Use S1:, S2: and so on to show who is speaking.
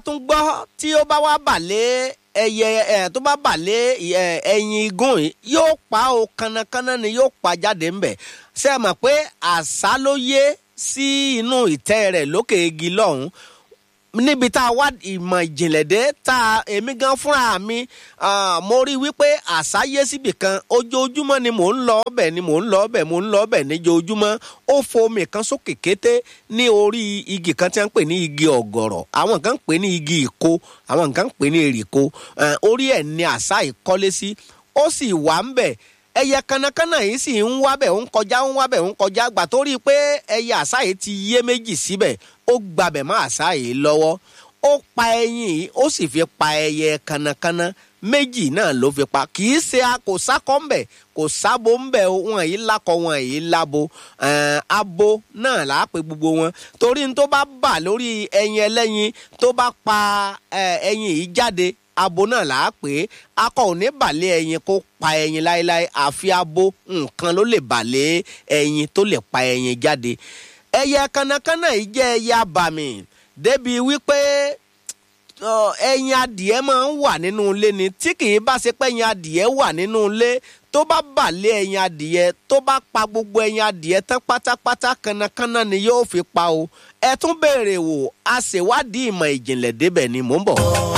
S1: tún gbọ́ tí ó bá wá bàlẹ́ ẹyẹ ẹ tó bá bàlẹ́ ẹ ẹyin igún yìí yóò pa o kánnakánná ni yóò pa jáde ńbẹ̀ ṣé ẹ mọ̀ pé àṣà ló yé sí inú ìtẹ́ rẹ̀ lókè igi lọ́hùn níbi tá a wá ìmọ̀ ìjìnlẹ̀ dé tá a èmi gan fúnra mi mo rí wípé àṣà yé síbì kan ojoojúmọ́ ni mò ń lọ ọbẹ̀ ni mò ń lọ ọbẹ̀ mò ń lọ ọbẹ̀ níjoojúmọ́ ó fomi kan sókè kété ní orí igi kan tí wọ́n ń pè ní igi ọ̀gọ̀rọ̀ àwọn kan ń pè ní igi ìko àwọn kan ń pè ní èrìko orí ẹ̀ ni àṣà ìkọ́lé sí ó sì wà ń bẹ̀ ẹyẹ kanakana yìí sì ń wábẹ̀ ń kọjá ń wábẹ̀ ń kọjá gbà tó rí i pé ẹyẹ àṣà yìí ti yé méjì síbẹ̀ ó gbabẹ̀ mọ́ àṣà yìí lọ́wọ́ ó pa ẹyin yìí ó sì fi pa ẹyẹ kanakana méjì náà ló fi pa kì í ṣe a kò sákọ́ ń bẹ̀ kò sábo ń bẹ̀ wọn yìí lakọ wọn yìí labo abo náà là á pe gbogbo wọn torí n tó bá bà lórí ẹyin ẹlẹ́yin tó bá pa ẹyin yìí jáde abo náà là á pè é akọ ò ní bàlẹ́ ẹyin kó pa ẹyin láéláé àfi abo nǹkan ló lè bàlẹ́ ẹyin tó lè pa ẹyin jáde ẹyẹ kanakana yìí jẹ́ ẹyẹ abàmì débi wípé ẹyin adìẹ máa ń wà nínú ilé ni tí kì í bá ṣe pé ẹyin adìẹ wà nínú ilé tó bá bàlẹ́ ẹyin adìẹ tó bá pa gbogbo ẹyin adìẹ tán pátápátá kanakana ni yóò fi pa o ẹ tún béèrè wò a ṣèwádìí ìmọ̀ ìjìnlẹ̀ débẹ̀ ni mò ń bọ̀.